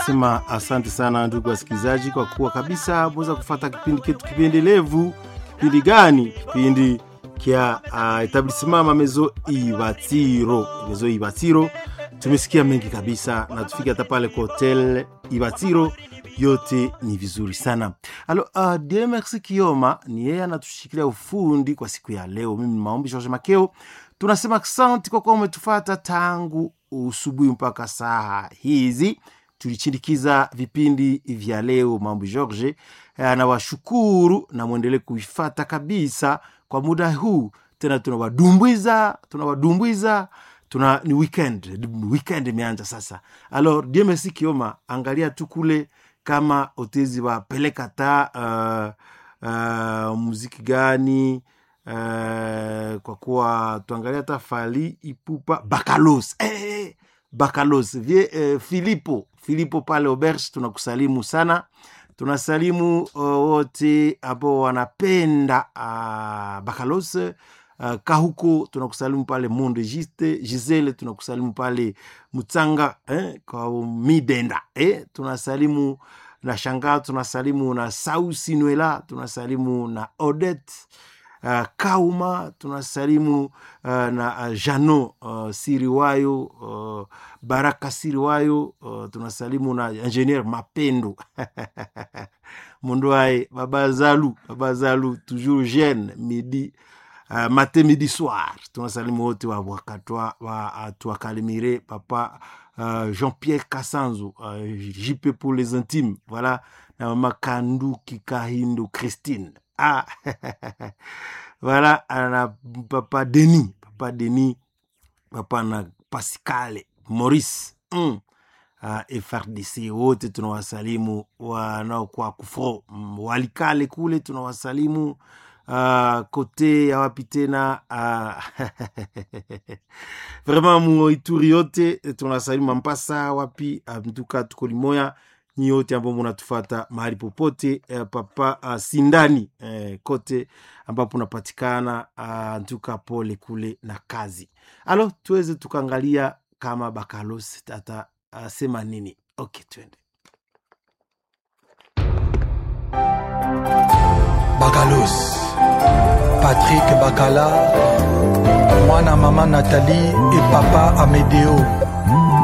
tunasema asante sana ndugu wasikilizaji, kwa kuwa kabisa mweza kufata kipindi ketu kipendelevu. Kipindi gani? Kipindi kya uh, etablissement mamezo Ibatiro, mezo Ibatiro. Tumesikia mengi kabisa na tufike hata pale kwa hotel Ibatiro, yote ni vizuri sana. Alo, uh, Dieu merci Kioma ni yeye anatushikilia ufundi kwa siku ya leo. Mimi ni maombi George Makeo, tunasema asante kwa kuwa umetufata tangu usubuhi mpaka saa hizi tulichindikiza vipindi vya leo mambo George anawashukuru na mwendelee kuifata kabisa kwa muda huu tena tunawadumbwiza tunawadumbwiza tuna ni weekend weekend imeanza sasa alors Dieu merci Kioma angalia tu kule kama otezi wapeleka ta uh, uh, muziki gani uh, kwa kuwa tuangalia hata fali ipupa bakalos hey, bakalos vie uh, filipo filipo pale auberge tunakusalimu sana tunasalimu uh, wote ambao wanapenda uh, bakalos uh, kahuko tunakusalimu pale monde giste gisele tunakusalimu pale mutsanga eh, kwa midenda eh, tunasalimu na shanga tunasalimu na sausi nwela tunasalimu na odet uh, kauma tunasalimu uh, na uh, jano uh, siriwayo uh, baraka siriwayo uh, tunasalimu na ingenier mapendo mundu aye baba zalu baba zalu toujours jeune midi uh, mate midi soir tunasalimu wote wa wakatwa wa uh, tuakalimire papa uh, Jean-Pierre Kassanzo uh, JP pour les intimes voilà na mama Kanduki Kahindo Christine ah voilà na papa Denis papa Denis papa na Pascale Maurice mm. uh, FRDC wote tunawasalimu wanaokuwa kufro mm, walikale kule tunawasalimu uh, kote ya wapi tena uh, vraiment muituri yote tunasalimu Mampasa wapi mtuka tuko limoya nyi yote ambao munatufata mahali popote eh, papa uh, sindani eh, kote ambapo unapatikana uh, ntuka pole kule na kazi alo tuweze tukaangalia kama bakalos tata uh, sema nini ok twende bakalos patrik bakala mwana mama nathalie e papa amedeo